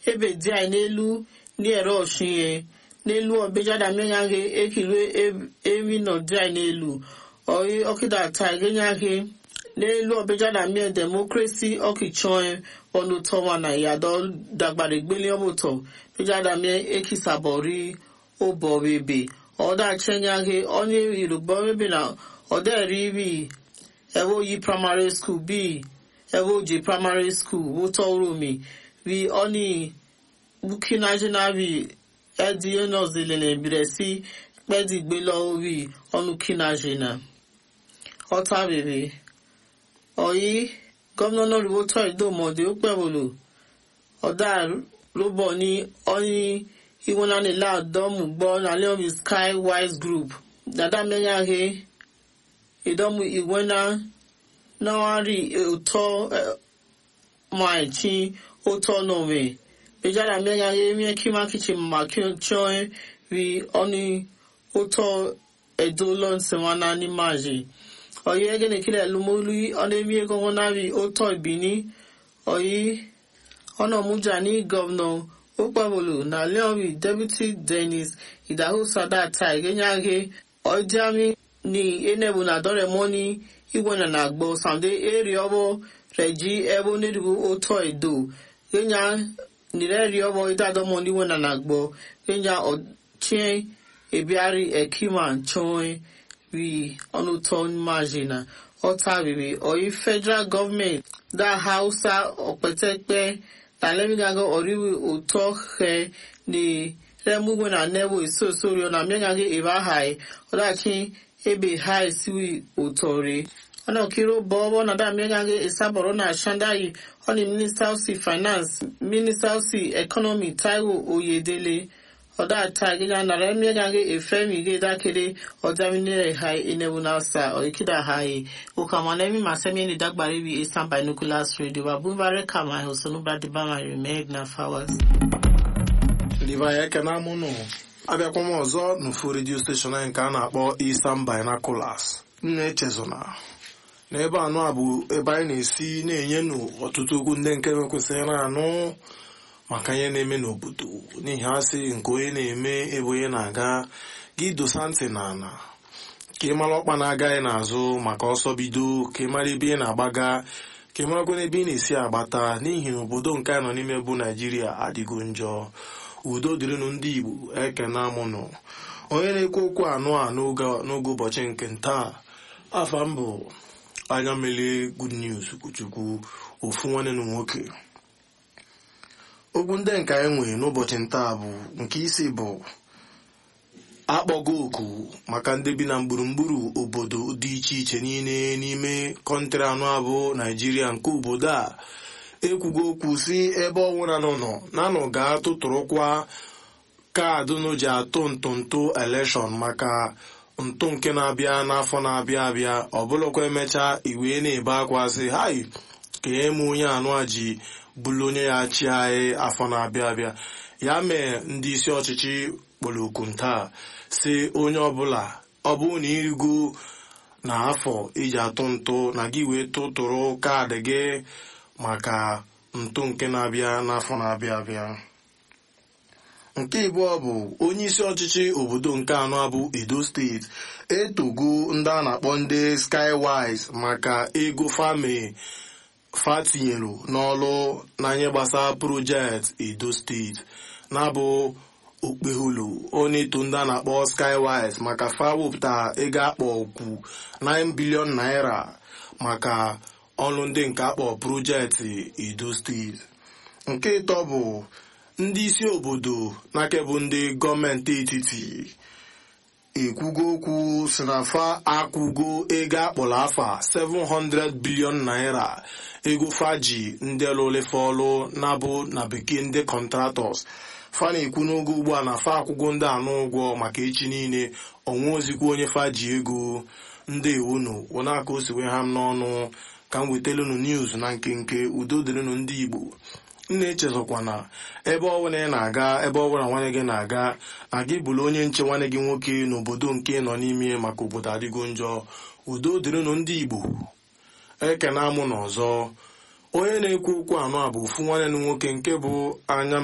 ebe dị anyị n'elu n'ere ọchịnye n'elu ọbejada mmeghe ekilue emi nọ dị anyị n'elu oyi ọkịda taa egenyaghe n'elu ọbejada mmie demokrasi ọkịchọe ọnụ tọwa na yadọ dagbara egbeli ọmụtọ bejada mmie ekisabọri ụbọbebe ọdachanyaghe onye yoruba ebe na ọdẹri bi ẹwọ yi primary school bi ẹwọ ji primary school wútọ romi bi ọni bukinajina bi ẹdi ẹnọzilẹ bẹrẹ sí pẹdi gbélọ bi ọnu kinajina ọta bèbè ọyí gómìnà náà rí wótọ ìdòmọdé ó pẹwòlò ọdà lóbọ ní ọni iwonanila dọmù gbọ nalẹ omi sky wise group dada mẹnyàhe ìdọ́mú ìwẹ́nà náà rí òótọ́ máìchí òótọ́ náà rẹ̀ ìjára mẹ́rin ayé mẹ́ kí má kìí ṣe mà kí ó jọ ẹ́ rí ọ́ní òótọ́ ẹ̀dọ́ lọ́nsẹ̀wánà ní máàjì ọ̀yẹ́ ẹgẹ́nì kílẹ̀ lómólú ọ́nẹ́mí ẹgọ́gọ́ náà rí òótọ́ ìbíní ọ̀yẹ́ ọ̀nà mújà ní gọ́vnà ó pàbòlò nà lẹ́ọ̀rì deputy dennis ìdáhùn sádàtà ìgẹ́nyàgé ọ̀jámi ni enebu na dore moni igwe na na agbo sande eri obo reji ebo nidibu oto edo kenya nireri obo idado moni we na na agbo kenya ochie ebiari ekima nchoe wi onuton majina ọta rere oyi federal government da hausa ọpẹtẹpẹ talemigago oriwi ụtọ he ni remugwe na nebo isosori ọ na mmegaghi ebe ahai ọdachi ebe ha esiwi utore ọ̀nà kíró bọ́ọ̀bọ́ náà dá mẹ́gàgé ìsábọ̀rọ̀ náà ṣándáyì ọ̀nà minister of finance minister of economy taiwo oyedele ọ̀dà àta gíga nàrà mẹ́gàgé ìfẹ́mi gé dákéré ọ̀dà mínírẹ̀ ha inewu náà sa ọ̀ìkídà ha yìí òkàmọ́nẹ́mí màsẹ́mi ẹni dágbàrí bí eastern binoculars radio babúbárẹ́ kàmá ìhòsónúbà dìbàmà rẹ̀ mẹ́gna fowers. liva ya ekene amụnụ abịakwa m ọzọ n'ofu redio steshọn anyị nke a na-akpọ Eastern Binoculars nna echezona n'ebe anụ a bụ ebe anyị na-esi na-enye nụ ọtụtụ okwu ndị nke mekwesịrị na-anụ maka ihe na-eme n'obodo n'ihi asị nke onye na-eme ebe onye na-aga gị dosa ntị na ana ka ị mara ọkpa na-agaghị n'azụ maka ọsọ bido ka ị mara ebe ị na-agbaga ka ị marakwa n'ebe ị na-esi agbata n'ihi na obodo nke anyị nọ n'ime bụ Naijiria adịgo njọ udo dịrịnụ ndị igbo ekene amụnụ onye na-ekwu okwu anụ a n'oge ụbọchị nke ntaa afa m bụ anya melie good news kwuchukwu ofu nwanne na nwoke okwu ndị nke anyị nwere n'ụbọchị ntaa bụ nke isi bụ akpọgo oku maka ndị bi na gburugburu obodo dị iche iche niile n'ime kọntrị anụ abụ naijiria nke obodo a ekwugo okwu si ebe ọnwụra nọ nọ nanụ ga-atụtụrụkwa kaadị nụ ji atụ ntụntụ elekshọn maka ntụ nke na-abịa n'afọ na-abịa abịa ọbụlụkwa emechaa iwe na-ebe akwa sị hai ka eme onye anụ a ji bụrụ onye ya chi anyị afọ na-abịa abịa ya mee ndị isi ọchịchị kpọrọ oku ntaa si onye ọbụla ọ bụrụ na irigo na afọ iji atụ ntụ na gị wee tụtụrụ kaadị gị maka ntụ nke na-abịa n'afọ na-abịa abịa nke ịbụọ bụ onye isi ọchịchị obodo nke anọ bụ edo steeti etogo ndị a na-akpọ ndị skywise maka ego fami fatinyelu n'ọlụ n'anya gbasara projekti edo steeti na-abụ okpeholo onye eto ndị a na-akpọ skywise maka fa wepụta ego akpọ okwu 9 bilion naira maka ọrụ ndị nke akpọ projekti edo steeti nke ịtọ bụ ndị isi obodo n'akebụ ndị gọọmenti etiti ekwugo okwu si na fa akwụgo ego akpọrọ afa 700 bilion naira ego faji ndị lụlefe ọlụ na-abụ na bekee ndị kọntratọs fa na-ekwu n'oge ugbu a na fa akwụgo ndị anụ ụgwọ maka echi niile ọnwa ozikwa onye faji ego ndị ewunu wụnaka o siwe ha m n'ọnụ ka m wetelụnụ news na nkenke udo dịrịnụ ndị igbo nna echezọkwa na ebe ọbụla ị na-aga ebe ọbụla nwanne gị na-aga na gị bụrụ onye nche nwanne gị nwoke n'obodo nke nọ n'ime maka obodo adịgo njọ udo dịrịnụ ndị igbo ekena amụ n'ọzọ onye na-ekwu okwu anọ a bụ ofu nwanne m nwoke nke bụ anya